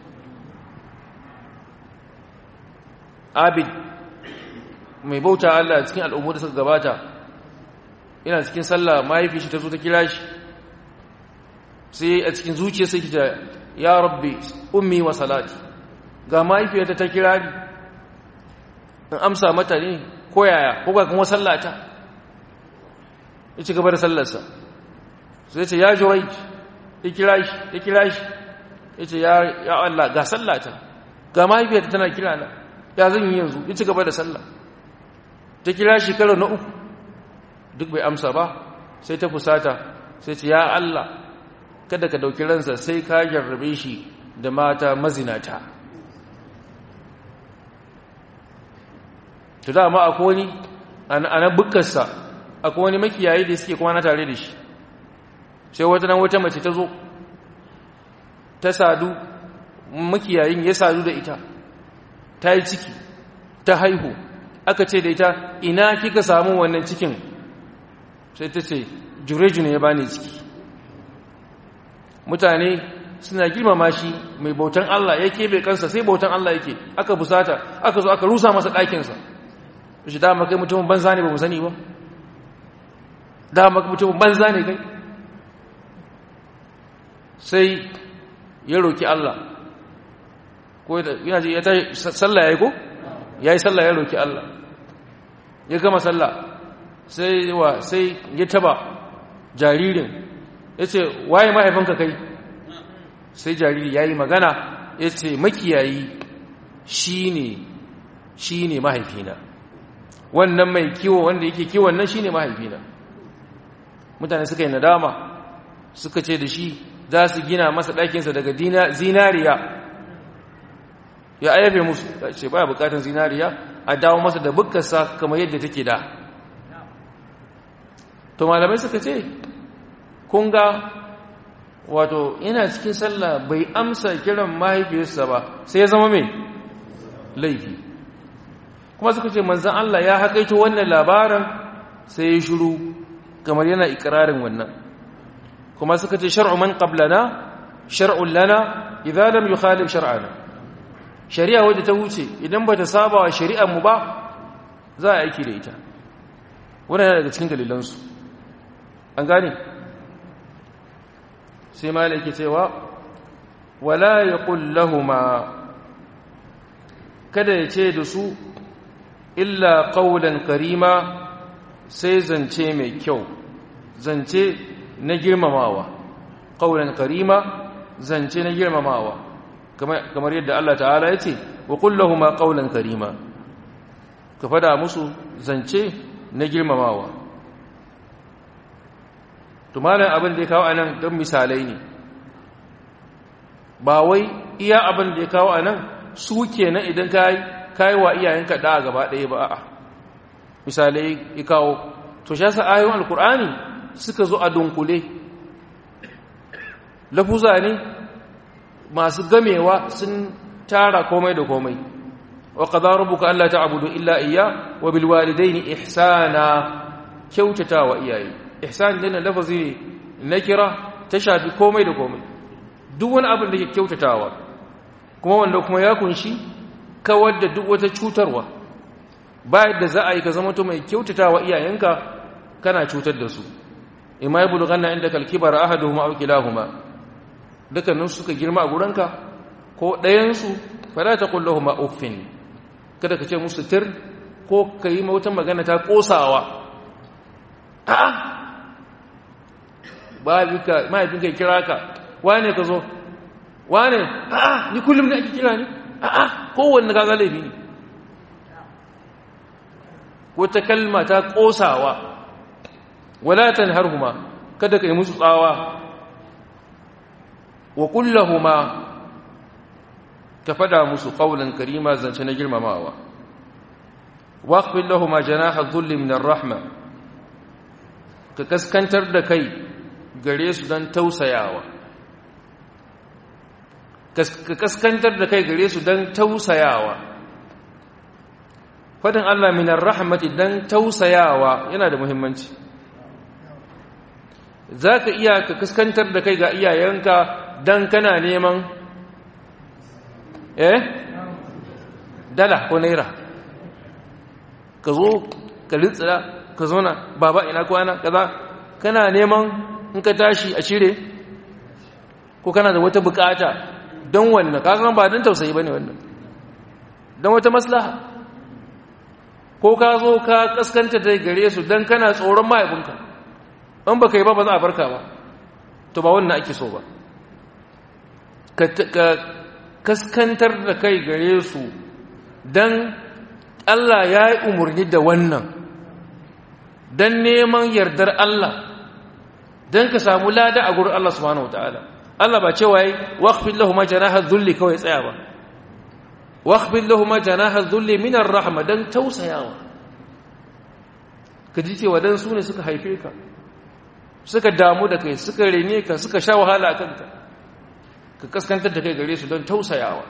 abid mai bauta Allah cikin al'ummu da suka gabata yana cikin sallah mahaifi shi ta zo ta kira shi sai a cikin zuciya sai kita ya rabbi ummi wa salati ga mahaifiyarta ta kira ni in amsa mata ne ko yaya ko ga kuma sallata ya ci gaba da sallarsa sai ce ya jurai ya kira shi ya kira shi ya ce ya Allah ga sallata ga mahaifiyarta tana kira na ya zan yi yanzu ya ci gaba da sallah ta kira shi karo na uku duk bai amsa ba sai ta fusata sai ce ya Allah kada ka dauki ransa sai ka jarrabe shi da mata mazinata to dama akwai wani ana bukkarsa akwai wani makiyayi da suke kwana tare da shi sai wata nan wata mace ta zo ta sadu makiyayin ya sadu da ita ta yi ciki ta haihu aka ce da ita ina kika samu wannan cikin sai ta ce jureju ne ya bani ciki mutane suna girmama shi mai bautan Allah ya kebe kansa sai bautan Allah yake aka busata aka zo aka rusa masa ɗakinsa shi dama kai mutumin banza ne ba mu sani ba dama kai mutumin banza ne kai sai ya roki Allah ko yana ji ya ta sallah yayi ko yayi sallah ya roki Allah ya gama sallah sai wa sai ya taba jaririn yace waye mahaifinka kai sai jariri yayi magana yace makiyayi shine shine mahaifina wannan mai kiwo wanda yake kiwon nan shine mahaifina mutane suka yi nadama suka ce da shi za su gina masa ɗakinsa daga zinariya ya ayyafe musu ce baya bukatan zinariya a dawo masa da bukkarsa kamar yadda take da to malamai suka ce kun ga wato yana cikin sallah bai amsa kiran mahaifiyarsa ba sai ya zama mai laifi kuma suka ce manzan Allah ya haƙaito wannan labarin sai ya shiru kamar yana ikirarin wannan kuma suka ce shar'u man qablana shar'un lana idza lam yukhalif shar'ana shari'a wadda ta wuce idan bata saba wa shari'ar mu ba za a aiki da ita wannan yana daga cikin dalilan su an gane sai malaki cewa wala yaqul lahumu kada ya ce da su illa qawlan karima sai zance mai kyau zance na girmamawa qawlan karima zance na girmamawa kamar yadda Allah ta'ala ya ce wa kullahuma qawlan karima ka fada musu zance na girmamawa to malam abin da ya kawo anan don misalai ne ba wai iya abin da ya kawo anan su kenan idan kai kai wa iyayenka da gaba ɗaya ba a'a misalai ya kawo to shi yasa ayoyin alkur'ani suka zo a dunkule lafuza ne masu gamewa sun tara komai da komai wa qada rabbuka alla ta'budu illa iyya wa bil walidayni ihsana kyautatawa iyaye ihsan din lafazi na kira ta shafi komai da komai duk wani abin da ke kyautatawa kuma wanda kuma ya kunshi kawar da duk wata cutarwa ba yadda za a yi ka zama to mai kyautatawa iyayenka kana cutar da su imma ya bulughanna inda kalkibar ahaduhuma aw kilahuma dukkanin suka girma a gurinka ko ɗayansu fala taqul lahumu uffin kada ka ce musu tir ko ka yi wata magana ta kosawa a'a babika mahaifinka ya kira ka wane ka zo wane a'a ni kullum ne ake kira ni a'a kowanne gaga laifi ne wata kalma ta kosawa wala tanharhuma kada ka yi musu tsawa wa kullahuma ka fada musu qawlan karima zance na girmamawa waqfil lahumu janaha dhulli min ar-rahma ka kaskantar da kai gare su don tausayawa ka kaskantar da kai gare su don tausayawa fadin Allah minar rahmati don tausayawa yana da muhimmanci za ka iya ka kaskantar da kai ga iyayenka don kana neman eh dala ko naira ka zo ka litsira ka zauna baba ina kwana kaza kana neman in ka tashi a cire ko kana da wata bukata don wannan kakan ba don tausayi bane wannan don wata maslaha ko ka zo ka kaskanta da gare su don kana tsoron mahaifinka in baka yi ba ba za a barka ba to ba wannan ake so ba ka kaskantar da kai gare su don Allah ya yi umarni da wannan don neman yardar Allah don ka samu lada a gurin Allah subhanahu wataala Allah ba cewa yi waqfil lahum janaha dhulli kawai tsaya ba waqfil lahum janaha dhulli min ar-rahma dan tausayawa ka ji cewa dan su ne suka haife ka suka damu da kai suka rene ka suka sha wahala a kanka ka kaskantar da kai gare su don tausayawa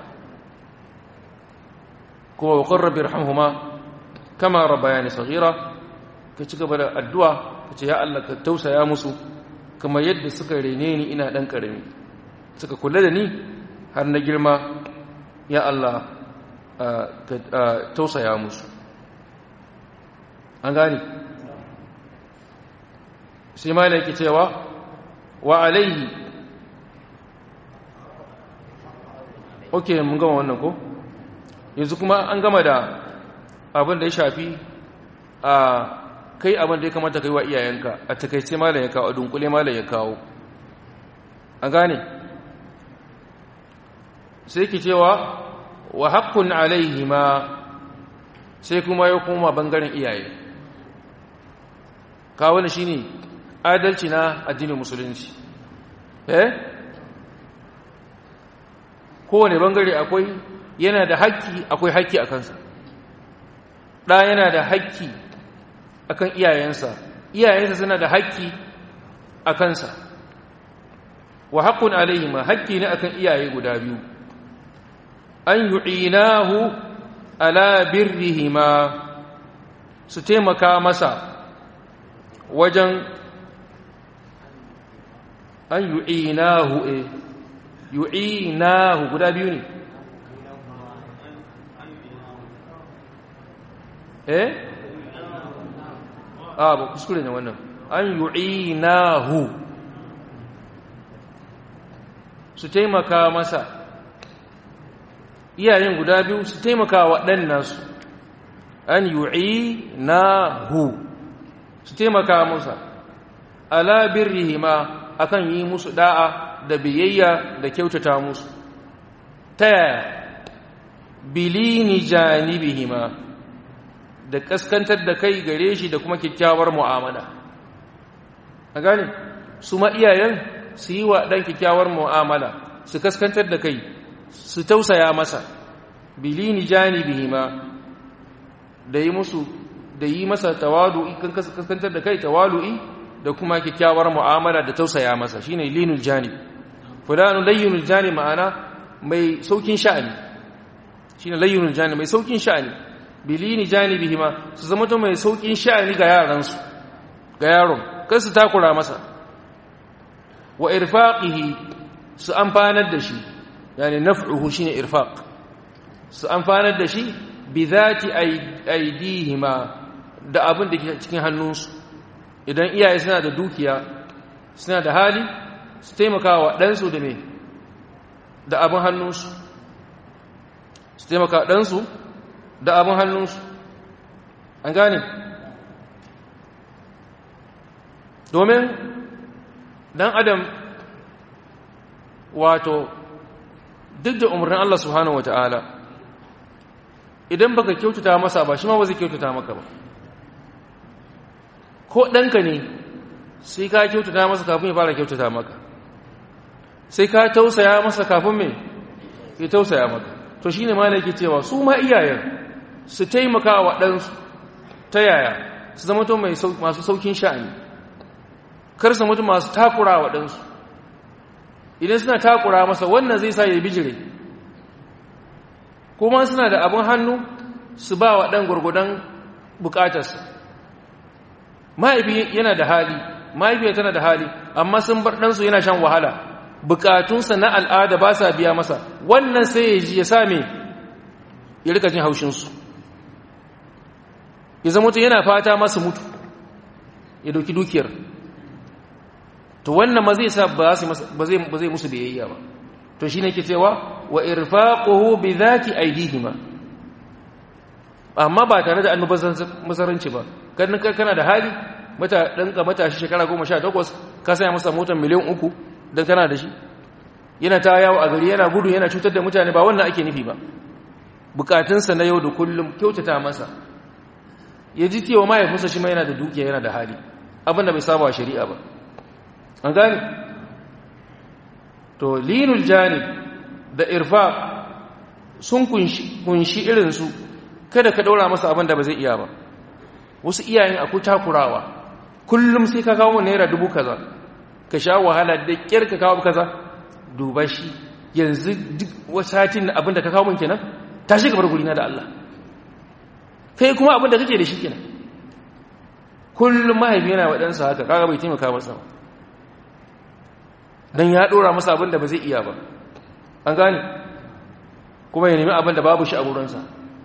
kuma wa qur rabbi irhamhuma kama rabbayani saghira ka ci gaba da addu'a ka ce ya Allah ka tausaya musu kama yadda suka rene ni ina ɗan ƙarami suka kula da ni har na girma ya Allah ka tausaya musu an gani sai ma da yake cewa wa alaihi ok mun gama wannan ko yanzu kuma an gama da abin da ya shafi a kai abin da ya kamata kai wa iyayenka a takaice malam ya kawo a dunkule malam ya kawo an gane sai ki cewa wa haqqun alaihima sai kuma ya koma bangaren iyaye kawo ne shine adalci na addinin musulunci eh kowane bangare akwai yana da haƙƙi akwai haƙƙi a kansa ɗa yana da haƙƙi akan iyayensa iyayensa suna da haƙƙi a kansa wa haƙƙun alaihima haƙƙi ne akan iyaye guda biyu an yu'inahu ala birrihima su taimaka masa wajen an yu'inahu eh yu'inahu guda biyu ne eh a ba kuskure ne wannan an yu'inahu su taimaka masa iyayen guda biyu su taimaka wa ɗan nasu an yu'inahu su taimaka masa ala birrihima akan yi musu da'a da biyayya da kyautata musu ta yaya bilini janibihima da kaskantar da kai gare shi da kuma kyakkyawar mu'amala a gane su ma iyayen su yi wa ɗan kyakkyawar mu'amala su kaskantar da kai su tausaya masa bilini janibihima da yi musu da yi masa tawadu'i kan kaskantar da kai tawalu'i da kuma kyakkyawar mu'amala da tausaya masa shine linul janib fulanu layyinul janib ma'ana mai saukin sha'ani shine layyunul jani mai saukin sha'ani bilini janibihima su zama to mai saukin sha'ani ga yaransu ga yaron kar su takura masa wa irfaqihi su amfanar da shi yani naf'uhu shine irfaq su amfanar da shi bi zati aidihima da abin da ke cikin hannunsu idan iyaye suna da dukiya suna da hali su taimaka wa ɗansu da me da abin hannunsu su taimaka ɗansu da abin hannunsu an gane domin ɗan adam wato duk da umarnin Allah subhanahu wata'ala idan baka kyautata masa ba shi ma ba zai kyautata maka ba ko ɗanka ne sai ka kyautata masa kafin ya fara kyautata maka sai ka tausaya masa kafin mai ya tausaya maka to shi ne malaki cewa su ma iyayen su taimaka wa ɗansu ta yaya su zama to masu saukin sha'ani kar su mutu masu takura wa ɗansu idan suna takura masa wannan zai sa ya bijire kuma suna da abin hannu su ba wa ɗan gwargwadon bukatarsa mahaifi yana da hali mahaifiya tana da hali amma sun bar ɗansu yana shan wahala bukatunsa na al'ada ba sa biya masa wannan sai ya ji ya same ya rika jin haushinsu ya zama mutu yana fata masu mutu ya dauki dukiyar to wannan ma zai sa ba zai musu biyayya ba to shi ne ke cewa wa irfaquhu bi dhati aydihima amma ba tare da annubazaranci ba kan kana da hali mata danka matashi shekara 18 ka saya masa motar miliyan uku dan kana da shi yana ta yawo a gari yana gudu yana cutar da mutane ba wannan ake nufi ba bukatunsa na yau da kullum kyautata masa ya ji cewa mahaifinsa shi ma yana da dukiya yana da hali abinda bai saba wa shari'a ba an gane to linul janib da irfa sun kunshi irinsu kada ka daura masa abin da ba zai iya ba wasu iyayen akwai takurawa kullum sai ka kawo naira dubu kaza ka sha wahala da kyar ka kawo kaza duba shi yanzu duk wasatin abin da ka kawo min kenan tashi ka bar gurina da Allah kai kuma abin da kake da shi kenan kullum mahaifi yana wa ɗansa haka kaga bai taimaka masa ba don ya ɗora masa abin da ba zai iya ba an gane kuma ya nemi abin da babu shi a wurinsa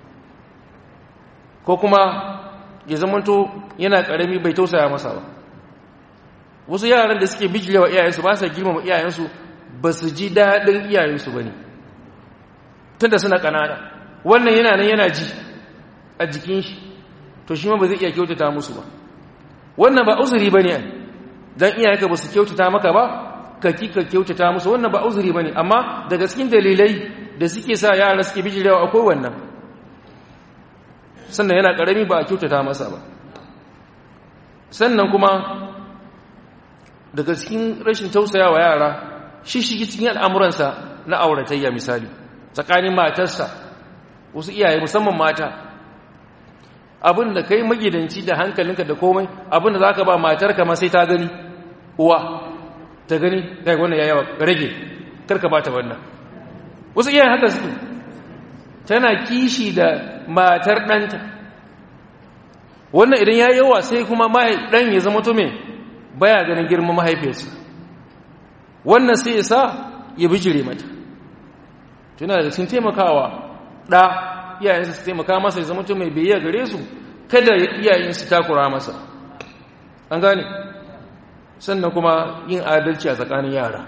ko kuma ya zamanto yana ƙarami bai tausaya masa ba wasu yaran da suke bijilewa iyayensu ba sa girmama iyayensu ba su ji daɗin iyayensu ba ne tun da suna ƙanana wannan yana nan yana ji a jikin shi to shi ma ba zai iya kyautata musu ba wannan ba uzuri ba ne don iyayenka ba su kyautata maka ba ka kika kyautata musu wannan ba uzuri bane amma daga cikin dalilai da suke sa yara suke bijirewa akwai wannan sannan yana karami ba a kyautata masa ba sannan kuma daga cikin rashin tausayawa yara shi shi cikin al'amuransa na auratayya misali tsakanin matarsa wasu iyaye musamman mata abin da kai magidanci da hankalinka da komai abin da za ka ba matarka ma sai ta gani uwa ta gani kai wannan ya yawa rage karka bata wannan wasu iyayen haka suke tana kishi da matar ɗanta wannan idan ya yawa sai kuma ɗan ya zama to me baya ganin girman mahaifiyarsa wannan sai ya sa ya bijire mata tuna da sun taimakawa ɗa iyayensa su taimaka masa ya zama to mai biyayya gare su kada iyayensu takura masa an gane sannan kuma yin adalci a tsakanin yara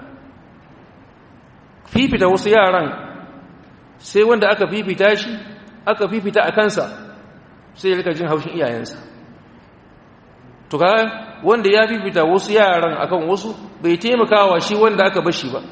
fifita wasu yaran sai wanda aka fifita shi aka fifita a kansa sai ya rika jin haushin iyayensa to ka wanda ya fifita wasu yaran akan wasu bai taimakawa shi wanda aka bashi ba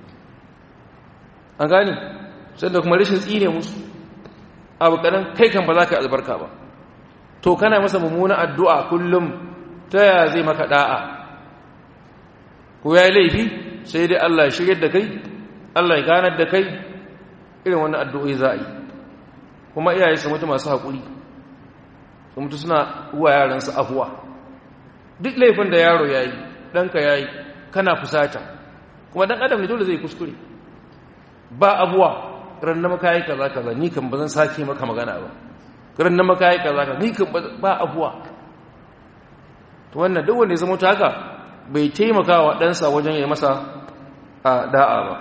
an gane sannan kuma rashin tsine musu abu kadan kai kan ba za ka albarka ba to kana masa mummuna addu'a kullum ta yaya zai maka da'a ko ya yi laifi sai dai Allah ya shirya da kai Allah ya ganar da kai irin wannan addu'o'i za a yi kuma iyaye su mutu masu haƙuri su mutu suna uwa yaransu afuwa duk laifin da yaro ya yi ɗanka ya yi kana fusata kuma ɗan adam ne dole zai kuskure ba abuwa ran na maka yi kaza kaza ni kan ba zan sake maka magana ba ran na maka yi kaza kaza ni kan ba afuwa to wannan duk wanda ya zama ta haka bai taimaka wa ɗansa wajen ya masa a da'a ba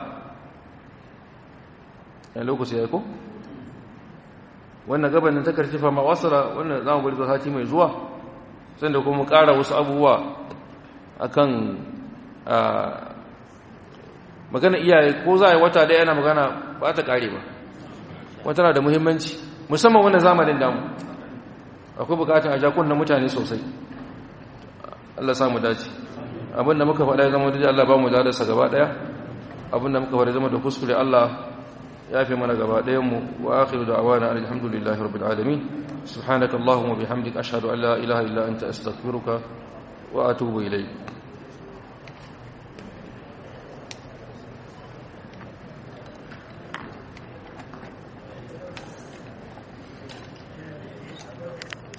yan lokaci ya ko wannan gabanin ta karfi fama wasara wannan za mu bari zuwa sati mai zuwa sanda kuma ƙara wasu abubuwa akan magana iyaye ko za a yi wata da yana magana ba ta ƙare ba wata na da muhimmanci musamman wannan zamanin damu akwai bukatun a jakun na mutane sosai Allah samu dace abinda muka faɗa ya zama da Allah ba mu darasa gaba ɗaya abinda muka faɗa zama da kuskure Allah ya fi mana gaba ɗayanmu wa akhiru da'awana alhamdulillahi rabbil alamin subhanakallahumma bihamdika ashhadu an la ilaha illa anta astaghfiruka wa atubu ilayk